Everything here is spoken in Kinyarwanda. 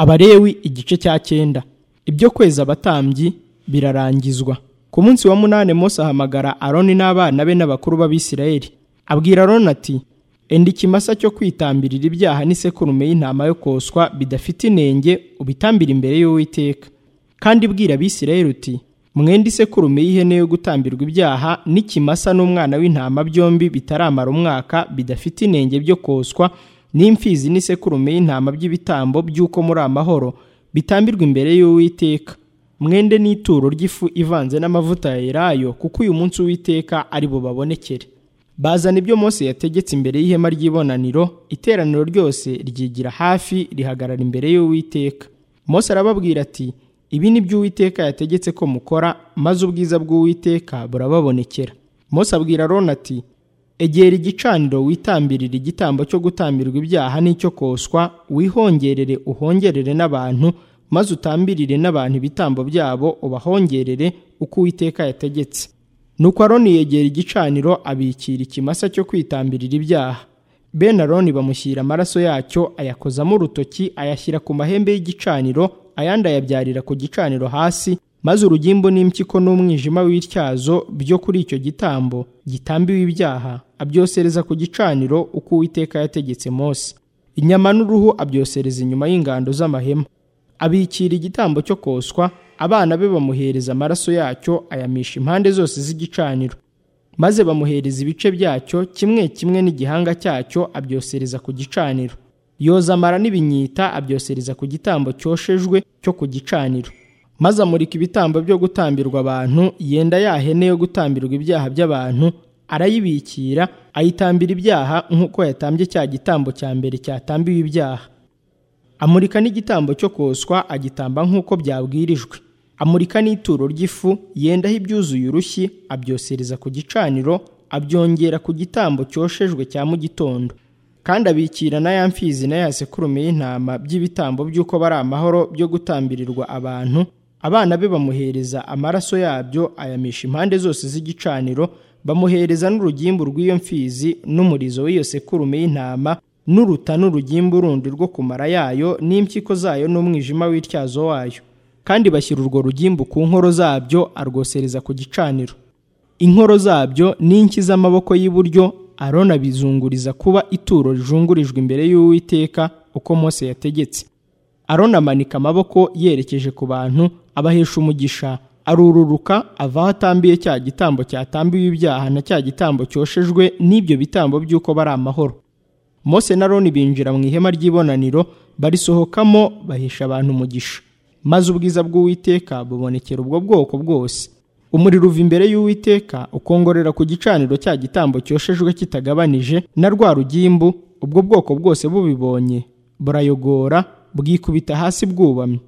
abalewi igice cya cyenda ibyo kwezi abatambyi birarangizwa ku munsi wa munani Mose ahamagara aroni n'abana be n'abakuru b'abisirayeli abwira aroni ati enda ikimasa cyo kwitambirira ibyaha n'isekurume y'intama yo koswa bidafite inenge ubitambire imbere y'uwiteka kandi bwira abisirayeli uti mwenda isekurume y'ihene yo gutambirwa ibyaha n'ikimasa n'umwana w'intama byombi bitaramara umwaka bidafite inenge byo koswa n'imfizi n'isekurume y'intama by'ibitambo by'uko muri amahoro bitambirwa imbere y'uwiteka mwende n'ituro ry'ifu ivanze n'amavuta ya elayo kuko uyu munsi uwiteka ari bubabonekere bazana ibyo Mose yategetse imbere y'ihema ry'ibonaniro iteraniro ryose ryigira hafi rihagarara imbere y'uwiteka Mose arababwira ati ibi ni byo uwiteka yategetse ko mukora maze ubwiza bw'uwiteka burababonekera Mose abwira aroni ati egera igicaniro witambirira igitambo cyo gutambirwa ibyaha n'icyo koswa wihongerere uhongerere n'abantu maze utambirire n'abantu ibitambo byabo ubahongerere uko uwiteka yategetse nuko aroni yegera igicaniro abikira ikimasa cyo kwitambirira ibyaha bene aroni bamushyira amaraso yacyo ayakozamo urutoki ayashyira ku mahembe y'igicaniro ayandi ayabyarira ku gicaniro hasi maze urugimbu n'impyiko n'umwijima w'ityazo byo kuri icyo gitambo gitambiwe ibyaha abyosereza ku gicaniro uko uwiteka yategetse Mose inyama n'uruhu abyosereza inyuma y'ingando z'amahema abikira igitambo cyo koswa abana be bamuhereza amaraso yacyo ayamisha impande zose z'igicaniro maze bamuhereza ibice byacyo kimwe kimwe n'igihanga cyacyo abyosereza ku gicaniro yoza amara n'ibinyita abyosereza ku gitambo cyoshejwe cyo ku gicaniro maze amurika ibitambo byo gutambirwa abantu yenda ya hene yo gutambirwa ibyaha by'abantu arayibikira ayitambira ibyaha nk'uko yatambye cya gitambo cya mbere cyatambiwe ibyaha amurika n'igitambo cyo koswa agitamba nk'uko byabwirijwe amurika n'ituro ry'ifu yendaho ibyuzuye urushyi abyosereza ku gicaniro abyongera ku gitambo cyoshejwe cya mu gitondo kandi abikira na ya mfizi na ya sekurume y'intama by'ibitambo by'uko bari amahoro byo gutambirirwa abantu abana be bamuhereza amaraso yabyo ayamisha impande zose z'igicaniro bamuhereza n'urugimbu rw'iyo mfizi n'umurizo w'iyo sekurume y'intama n'uruta n'urugimbu rundi rwo kumara yayo n'impyiko zayo n'umwijima w'ityazo wayo kandi bashyira urwo rugimbu ku nkoro zabyo arwosereza ku gicaniro inkoro zabyo n'inki z'amaboko y'iburyo arona bizunguriza kuba ituro rijungurijwe imbere y'uwiteka uko Mose yategetse arona amanika amaboko yerekeje ku bantu abahesha umugisha arururuka ava aho atambiye cya gitambo cyatambiwe ibyaha na cya gitambo cyoshejwe n'ibyo bitambo by'uko bari amahoro Mose na Aroni binjira mu ihema ry'ibonaniro barisohokamo bahesha abantu umugisha maze ubwiza bw'uwiteka bubonekera ubwo bwoko bwose umuriro uva imbere y'uwiteka ukongorera ku gicaniro cya gitambo cyoshejwe kitagabanije na rwa rugimbu ubwo bwoko bwose bubibonye burayogora bwikubita hasi bwubamye